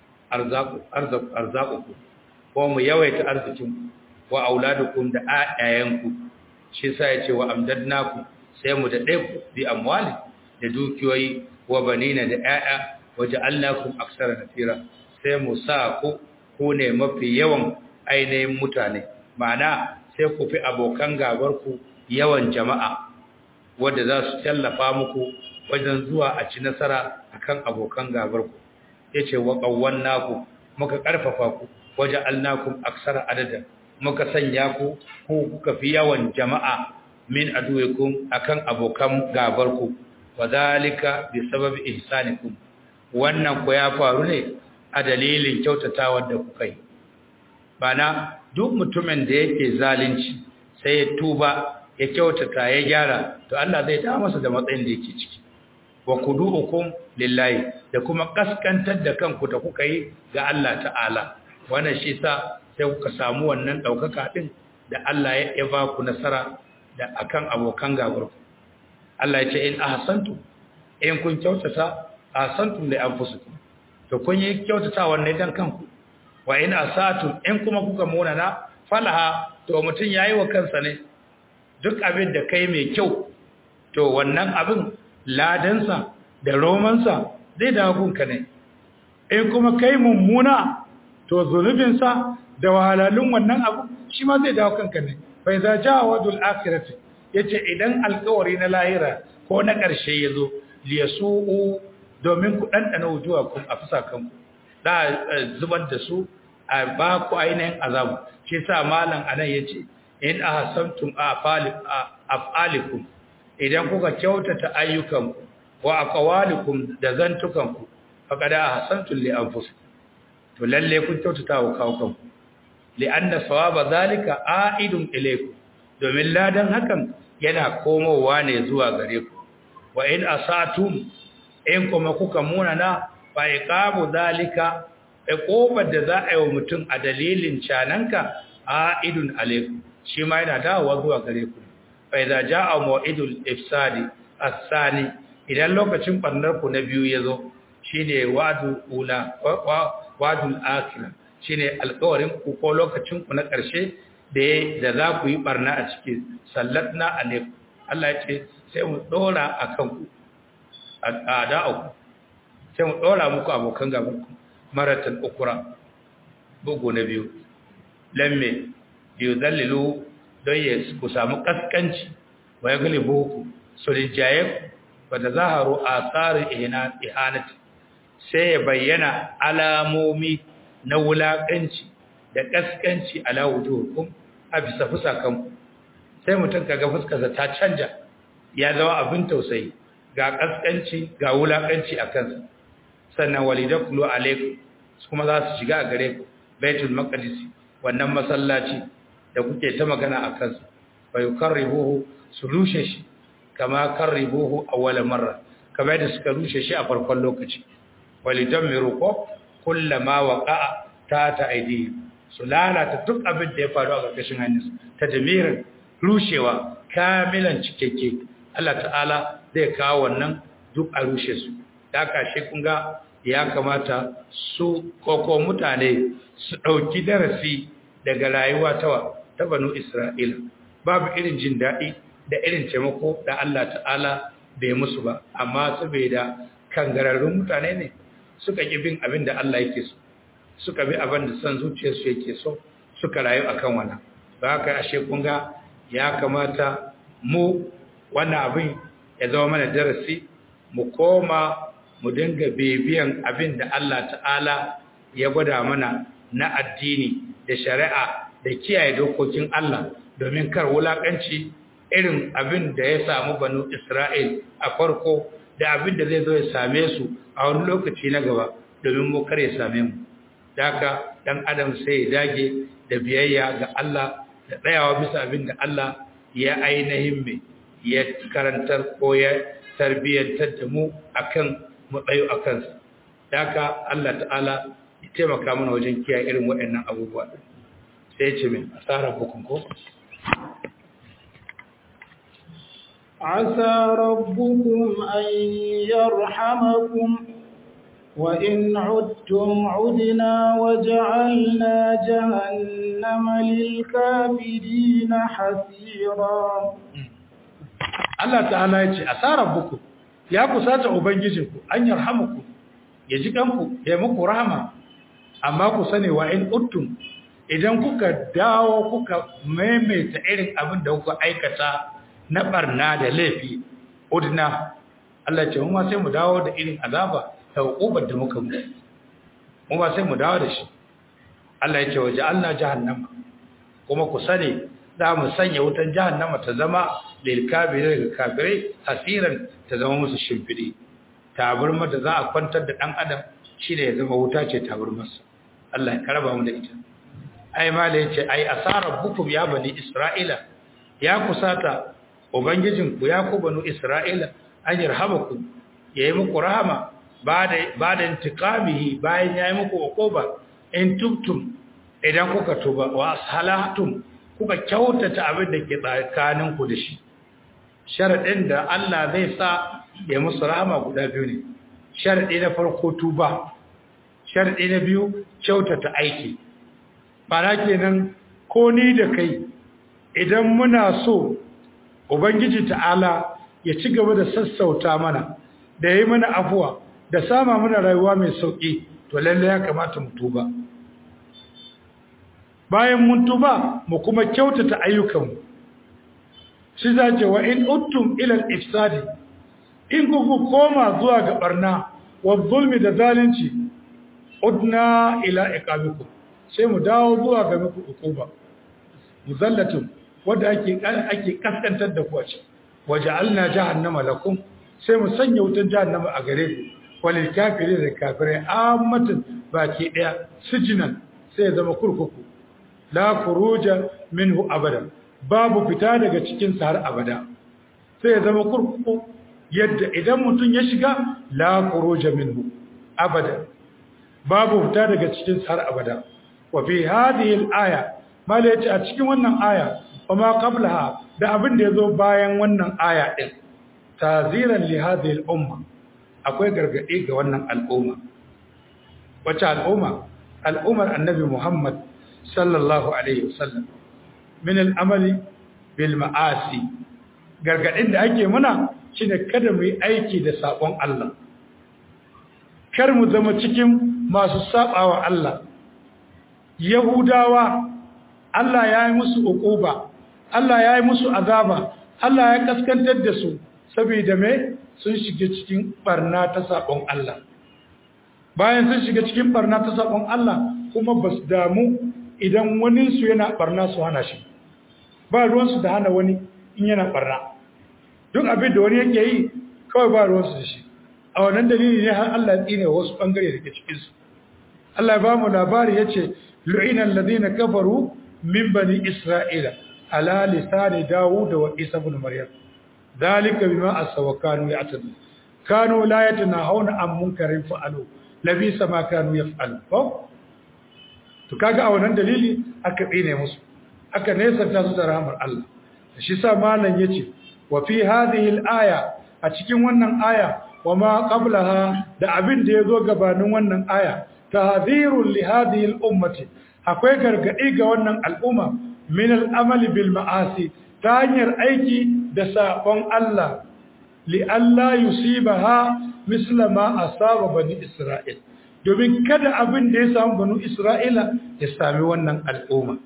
arzakuku ko mu yawaita arzikinku wa auladukun da ayayenku shi sa ya ce wa amdadnaku sai mu da ku bi amwali da dukiyoyi wa banina da ‘ya'ya waje allakun aksara nasira sai mu sa ku ku ne mafi yawan ainihin mutane ma'ana sai ku fi abokan gabarku yawan jama'a wadda za su tallafa muku wajen zuwa a ci nasara akan abokan gabarku yace wa qawwannaku muka karfafa ku waje alnakum aksara adada muka sanya ku ku kuka fi yawan jama'a min aduwikum akan abokan gabarku wadhalika bi sababi ihsanikum wannan ku ya faru ne a dalilin kyautatawar da kuka yi bana duk mutumin da yake zalunci sai ya tuba ya kyautata ya gyara to Allah zai ta masa da matsayin da yake ciki wa kudu'ukum lillahi da kuma kaskantar da kanku da kuka yi ga Allah ta'ala wannan shi sa sai kuka samu wannan daukaka din da Allah ya ba ku nasara da akan abokan gabar ku Allah ya ce in ahsantu in kun kyautata ahsantum li anfusikum to kun yi kyautata wannan dan kanku wa in asatum in kuma kuka munana falaha to mutun yayi wa kansa ne duk abin da kai mai kyau to wannan abin ladansa da romansa zai dawo gunka ne in kuma kai mummuna to zunubinsa da wahalalun wannan abu shi ma zai dawo kanka ne bai za ja wadul akhirati yace idan alkawari na lahira ko na ƙarshe yazo liyasu'u domin ku dandana wujuwa ku a fusa kanku da zubar da su a ba ku ainihin azabu shi sa malam anan yace in ahsantum af'alikum idan kuka kyautata ayyukanku wa aqwalikum da zantukanku faqad ahsantum li anfusikum to lalle kun kyautata wa kawukanku li'anna sawaba zalika a'idun ilaykum domin ladan hakan yana komowa ne zuwa gare ku wa in asatum in kuma kuka munana fa iqabu zalika iqobar da za a yi wa mutum a dalilin cananka a'idun alaykum shi ma yana dawowa zuwa gare ku fa idza jaa maw'idul ifsadi as-sani idan lokacin barnar ku na biyu yazo shine wa'dul ula wa'dul akhirah shine alƙawarin ku ko lokacin ku na ƙarshe da da za ku yi barna a ciki sallatna alaikum Allah ya ce sai mu dora akan ku ada'u sai mu dora muku abokan gaban ku maratan ukura bugu na biyu lamme liyudallilu don ya ku samu kaskanci wa ya galibu ku su rinjaye ku ba da zaharu a tsarin ihanati sai ya bayyana alamomi na wulaƙanci da kaskanci ala wujuhukum a bisa fusakanku sai mutum kaga fuskarsa ta canja ya zama abin tausayi ga kaskanci ga wulaƙanci a kansa sannan walidakulu alaikum kuma za su shiga a gare ku baitul maqdis wannan masallaci da kuke ta magana a kansa fa yukarribuhu su rushe shi kama karribuhu awwal marra kamar da suka rushe shi a farkon lokaci walidammiru ko kullama waqa'a ta ta aidi su lalata duk abin da ya faru a ƙarƙashin hannunsu ta damirin rushewa kamilan cikakke Allah ta'ala zai kawo wannan duk a rushe su da kashe kun ga ya kamata su koko mutane su ɗauki darasi daga rayuwa ta ta banu Isra'ila babu irin jin daɗi da irin taimako da Allah ta'ala bai musu ba amma saboda kangararrun mutane ne suka ƙi bin abin da Allah yake so suka bi abin da son zuciyarsu yake so suka rayu akan wannan ba haka ashe kun ga ya kamata mu wannan abin ya zama mana darasi mu koma mu dinga bibiyan abin da Allah ta'ala ya gwada mana na addini da shari'a da kiyaye dokokin Allah domin kar wulakanci irin abin da ya samu banu Isra'il a farko da abin da zai zo ya same su a wani lokaci na gaba domin mu kar ya same mu daga dan adam sai ya dage da biyayya ga Allah da tsayawa bisa abin da Allah ya ainihin mai ya karantar ko ya tarbiyyantar da mu akan mu tsayo a kansa daga Allah ta'ala ya taimaka mana wajen kiyaye irin waɗannan abubuwa sai ce min asarar bukun ko
عسى ربكم أن يرحمكم وإن عدتم عدنا وجعلنا جهنم للكافرين حسيرا
Allah ta'ala ya ce asarar buku ya kusata ubangijinku an yarhamuku ya ji kanku ya muku rahama amma ku sani wa in uttum idan kuka dawo kuka maimaita irin abin da kuka aikata na barna da laifi udna Allah ce mu ma sai mu dawo da irin azaba ta hukubar da muka mu mu ma sai mu dawo da shi Allah ya ce waje Allah jahannama kuma ku sani za mu sanya wutan jahannama ta zama lil kafirin ga kafirai hasiran ta zama musu shimfidi tabarma da za a kwantar da dan adam shine ya zama wuta ce tabarmarsa Allah ya karaba mu da ita ai mala yace ai asarar bukum ya bani isra'ila ya kusata ubangijinku ya ku banu isra'ila an yarhamaku yayi muku rahama bada bada intiqamihi bayan yayi muku uquba in tubtum idan kuka tuba wa asalatum kuka kyautata abin da ke tsakaninku da shi sharadin da Allah zai sa ya musu rahama guda biyu ne sharadi na farko tuba sharadi na biyu kyautata aiki bana kenan ko ni da kai idan muna so ubangiji ta'ala ya ci gaba da sassauta mana da yi mana afuwa da sama mana rayuwa mai sauki to lalle ya kamata mu tuba bayan mun tuba mu kuma kyautata ayyukanmu shi zace wa in uttum ila al-ifsadi in kuku koma zuwa ga barna wa zulmi da zalunci udna ila iqabikum sai mu dawo zuwa ga muku ukuba muzallatin wanda ake ake kaskantar da ku a ce waja'alna jahannama lakum sai mu sanya wutan jahannama a gare ku walil kafirin da kafirai ammatin baki daya sijinan sai ya zama kurkuku la khuruja minhu abadan babu fita daga cikin sa har abada sai ya zama kurkuku yadda idan mutum ya shiga la khuruja minhu abada babu fita daga cikin sa har abada wa fi hadhihi al-aya mala yace a cikin wannan aya kuma qablaha da abin da yazo bayan wannan aya din taziran li hadhihi al-umma akwai gargadi ga wannan al'umma wace al'umma al'ummar annabi Muhammad sallallahu alaihi wasallam min al-amali bil ma'asi gargadin da ake muna shine kada mu yi aiki da sabon Allah kar mu zama cikin masu sabawa Allah Yahudawa Allah ya yi musu uquba Allah ya yi musu azaba Allah ya kaskantar da su saboda me sun shiga cikin barna ta sabon Allah bayan sun shiga cikin barna ta sabon Allah kuma basu damu idan wani su yana barna su hana shi ba ruwan su da hana wani in yana barna duk abin da wani yake yi kawai ba ruwan su da shi a wannan dalili ne har Allah ya tsine wasu bangare da ke cikin su Allah ya ba mu labari yace lu'ina alladhina kafaru min bani isra'ila ala lisani daud wa isa ibn maryam dalika bima asaw kanu ya'tadu kanu la yatanahawna an munkarin fa'alu labisa ma kanu yaf'alu ko to kaga a wannan dalili aka tsine musu aka nesanta su da rahmar Allah shi sa malam yace wa fi hadhihi al-aya a cikin wannan aya wa ma qablaha da abin da yazo gabanin wannan aya tahdhirul li hadhihi al-ummati akwai gargadi ga wannan al'umma min al-amali bil ma'asi ta hanyar aiki da sabon Allah li alla yusibaha misla ma asaba bani Isra'il domin kada abin da ya samu banu isra'ila ya sami wannan al'umma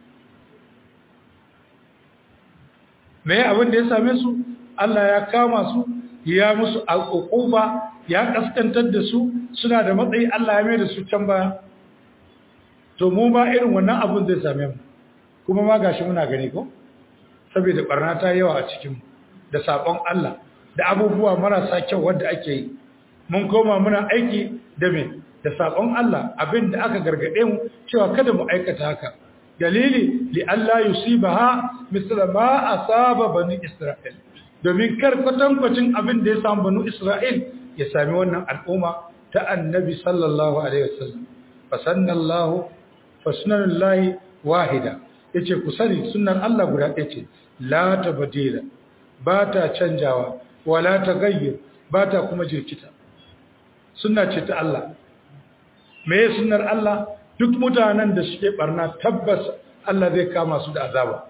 me abin da ya same su Allah ya kama su ya musu al'uquba ya kaskantar da su suna da matsayi Allah ya mai da su can baya to mu ba irin wannan abin zai same mu kuma ma gashi muna gani ko saboda barna ta yawa a cikin da sabon Allah da abubuwa marasa kyau wanda ake yi mun koma muna aiki da me da sabon Allah abin da aka gargade mu cewa kada mu aikata haka dalili li Allah yusibaha misla ma asaba bani Isra'il domin kar kwatankwacin abin da ya samu banu Isra'il ya sami wannan al'umma ta annabi sallallahu alaihi wasallam fasannallahu fasnallahi wahida yace ku sani sunnar Allah guda ɗaya ce la tabdila ba ta canjawa wala tagayyur ba ta kuma jirkita sunna ce ta Allah me sunnar Allah duk mutanen da suke barna tabbas Allah zai kama su da azaba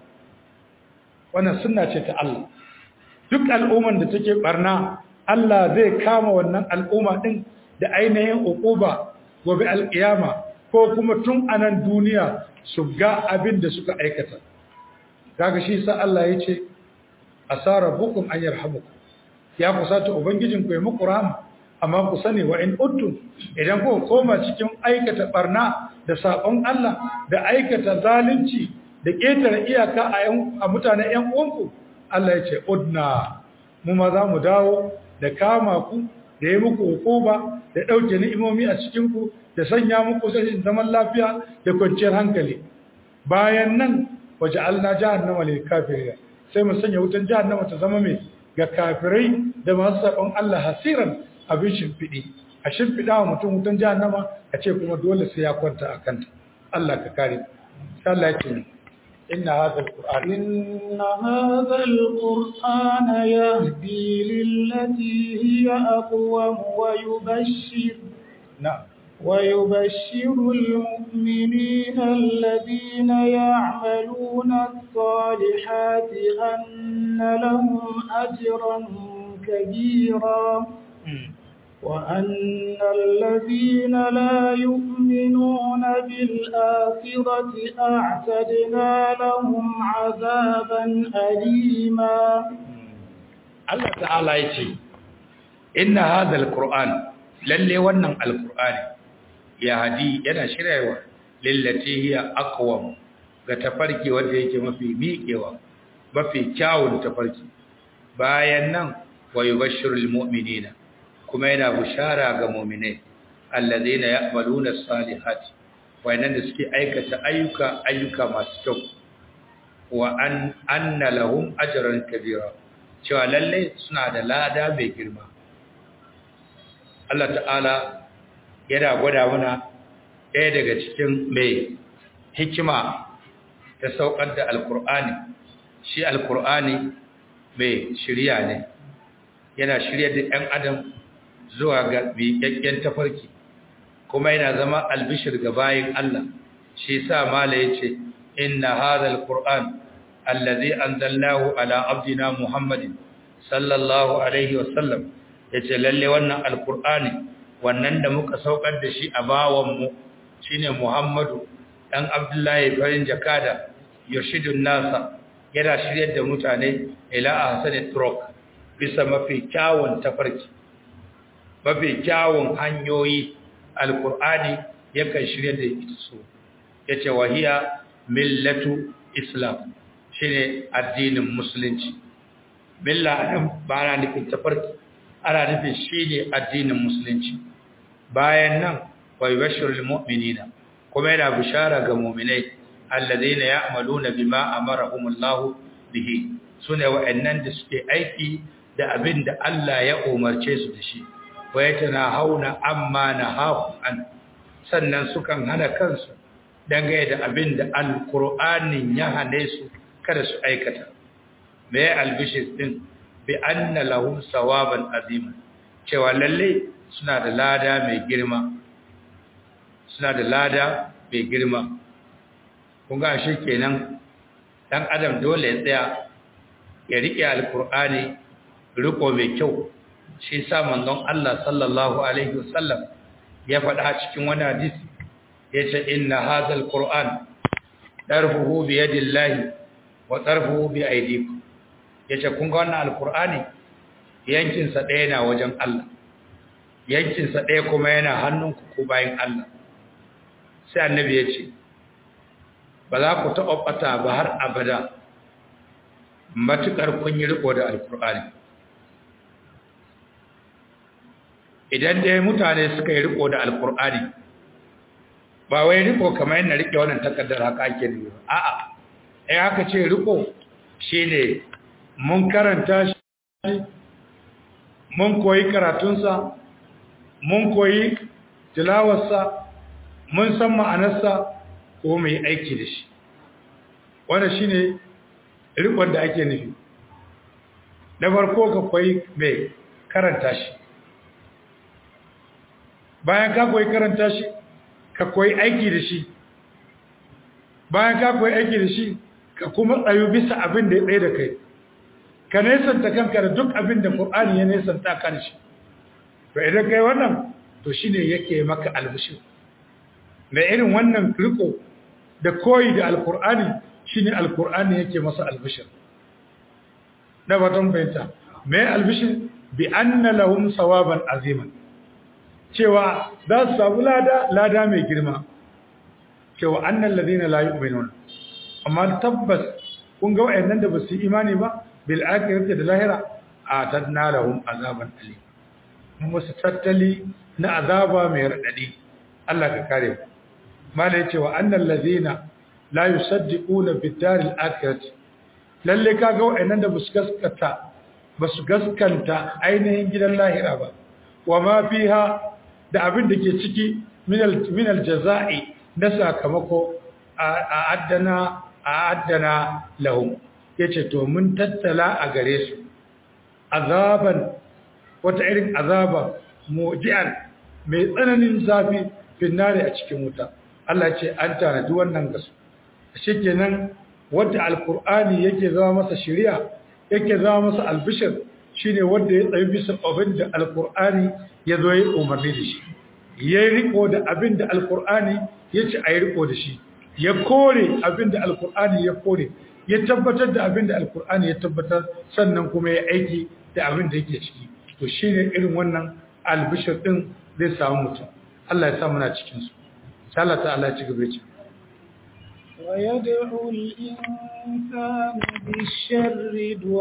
wannan sunna ce ta Allah duk al'umman da take barna Allah zai kama wannan al'umma din da ainihin uquba gobe alkiyama ko kuma tun anan duniya su ga abin da suka aikata kaga shi sa Allah yace asara bukum an yarhamukum ya kusata ubangijin ku ya muku rahama amma ku sani wa in uttum idan ku koma cikin aikata barna da sabon Allah da aikata zalunci da ketare iyaka a a mutanen ƴan uwanku Allah ya ce udna mu ma za mu dawo da kama ku da yi muku hukuma da ɗauke ni'imomi a cikin ku da sanya muku sashin zaman lafiya da kwanciyar hankali bayan nan waje Allah jahannama lil kafirin sai mu sanya wutan jahannama ta zama mai ga kafirai da masu sabon Allah hasiran abin shimfiɗi a shimfiɗa wa mutum wutan jahannama a ce kuma dole sai ya kwanta a kanta Allah ka kare Allah ya ce inna hadha alquran
inna hadha alquran yahdi lillati hiya aqwam wa yubashshir
na'am
ويبشر المؤمنين الذين يعملون الصالحات أن لهم أجرا كبيرا وأن الذين لا يؤمنون بالآخرة أعتدنا لهم عذابا أليما
الله تعالى يتي إن هذا القرآن للي ونن القرآن ya hadi yana shiryawa lillati hiya aqwam ga tafarki wanda yake mafi miƙewa mafi kyawun tafarki bayan nan wa yubashshirul mu'minina kuma yana bushara ga mu'minai alladheena ya'maluna as-salihati wayannan da suke aikata ayyuka ayyuka masu kyau wa an anna lahum ajran kabira cewa lalle suna da lada mai girma Allah ta'ala yana gwada mana ɗaya daga cikin mai hikima ta saukar da alkur'ani shi alkur'ani mai shirya ne yana shirya da ‘yan adam zuwa ga miƙaƙƙen tafarki kuma yana zama albishir ga bayin Allah shi sa mala ya ce inna hadha alkur'an allazi anzalnahu ala abdina muhammadin sallallahu alaihi wasallam yace lalle wannan alkur'ani wannan da muka saukar da shi a bawanmu shi ne Muhammadu ɗan Abdullahi farin jakada Yoshidun Nasa yana shiryar da mutane ila a Hassan Turok bisa mafi kyawun tafarki, mafi kyawun hanyoyi Alƙur'ani yakan shiryar da ita su, ya ce wahiya millatu Islam shi ne addinin Musulunci. Milla ba ana nufin tafarki, ana nufin shi ne addinin Musulunci. bayan nan wa yubashshirul mu'minina kuma yana bishara ga mu'minai alladheena ya'maluna bima amarahumullahu bihi sune wa'annan da suke aiki da abin da Allah ya umarce su da shi wa yatanahawna amma nahahu an sannan sukan hana kansu dangane da abin da alqur'anin ya hane su kada su aikata me albishir din bi anna lahum sawaban azima cewa lalle suna da lada mai girma suna da lada mai girma kun ga shi kenan dan adam dole ya tsaya ya rike alkur'ani riko mai kyau shi sa manzon Allah sallallahu alaihi wasallam ya faɗa cikin wani hadisi yace inna hadzal qur'an darfuhu bi yadillahi wa tarfuhu bi aydikum yace kun ga wannan alqur'ani yankin sa ɗaya na wajen Allah yankin sa ɗaya kuma yana hannunku ko bayin Allah sai annabi yace ba za ku taɓa ɓata ba har abada matuƙar kun yi riko da alqur'ani idan dai mutane suka yi riko da alqur'ani ba wai riko kamar yadda rike wannan takardar haka ake nufi a'a eh haka ce riko shine mun karanta shi mun koyi karatunsa mun koyi tilawarsa mun san ma'anarsa ko mai aiki da shi wannan shine rikon da ake nufi da farko ka koyi mai karanta shi bayan ka koyi karanta shi ka koyi aiki da shi bayan ka koyi aiki da shi ka kuma tsayu bisa abin da ya tsaye da kai ka nesanta kanka da duk abin da Qur'ani ya nesanta kan shi to idan kai wannan to shine yake maka albishir da irin wannan riko da koyi da alqur'ani shine alqur'ani yake masa albishir da watan bayanta me albishir bi anna lahum sawaban aziman cewa za su samu lada lada mai girma cewa annan ladina la yu'minun amma tabbas kun ga wayannan da basu imani ba bil akhirati da lahira atadna lahum azaban alim mun musu tattali na azaba mai radadi Allah ka kare mala yace wa annal ladina la yusaddiquna bid daril akhirati lalle kaga wayannan da basu gaskata basu gaskanta ainihin gidan lahira ba wa ma fiha da abin da ke ciki minal jaza'i na sakamako a addana a addana lahum yace to mun tattala a gare su azaban wata irin azaba mujian mai tsananin zafi finnare a cikin wuta Allah ce an tanadi wannan gasu shikenan wanda alqur'ani yake zama masa shari'a yake zama masa albishir shine wanda ya tsayi bisa abin da alqur'ani ya zo yi umarni da shi ya yi riko da abin da alkur'ani ya ce a yi riko da shi ya kore abin da alkur'ani ya kore ya tabbatar da abin da alkur'ani ya tabbatar sannan kuma ya aiki da abin da yake ciki to shi ne irin wannan albishir ɗin zai samu mutum Allah ya samu na cikinsu Allah ta'ala ya ci gaba ce
ويدعو الإنسان بالشر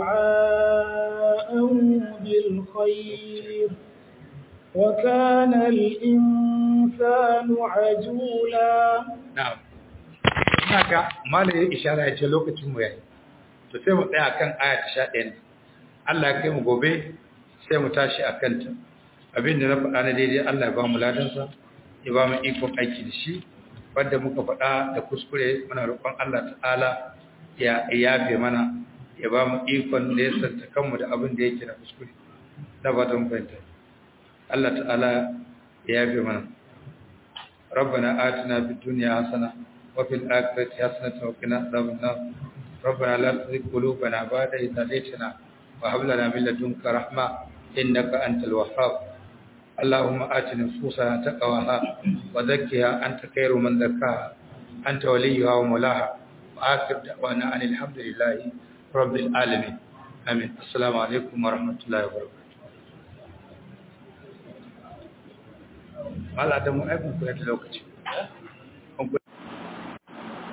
دعاءه بالخير وكان الإنسان عجولا
na'am haka malai ya ishara ya ce lokacin mu yayi to sai mu tsaya kan aya ta 11 Allah ya kai mu gobe sai mu tashi akan ta abinda na faɗa na daidai Allah ya ba mu ladan sa ya ba mu ikon aiki da shi wanda muka faɗa da kuskure muna roƙon Allah ta'ala ya yafe mana ya ba mu ikon da ya santa kanmu da abin da yake na kuskure da ba ta mu fahimta Allah ta'ala ya yafe mana ربنا آتنا في الدنيا حسنة وفي الآخرة حسنة وقنا عذاب النار ربنا لا تزغ قلوبنا بعد إذ هديتنا وهب لنا من لدنك رحمة إنك أنت الوهاب اللهم آت نفوسنا تقواها وزكها أنت خير من زكاها أنت وليها ومولاها وآخر دعوانا أن الحمد لله رب العالمين آمين السلام عليكم ورحمة الله وبركاته Allah da mu aikun kula da lokaci